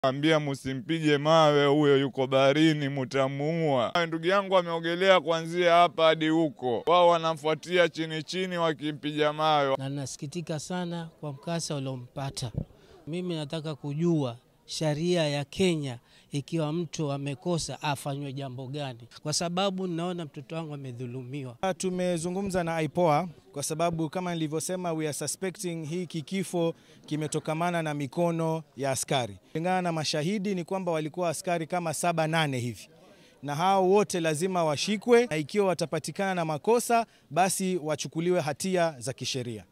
ambia musimpige mawe, huyo yuko baharini, mutamuua. Ndugu yangu ameogelea kuanzia hapa hadi huko, wao wanamfuatia chini chini wakimpiga mawe. Na nasikitika sana kwa mkasa uliompata. Mimi nataka kujua sheria ya Kenya, ikiwa mtu amekosa afanywe jambo gani, kwa sababu ninaona mtoto wangu amedhulumiwa. Tumezungumza na IPOA kwa sababu kama nilivyosema, we are suspecting hiki kifo kimetokamana na mikono ya askari. Kulingana na mashahidi ni kwamba walikuwa askari kama saba nane hivi, na hao wote lazima washikwe, na ikiwa watapatikana na makosa basi wachukuliwe hatia za kisheria.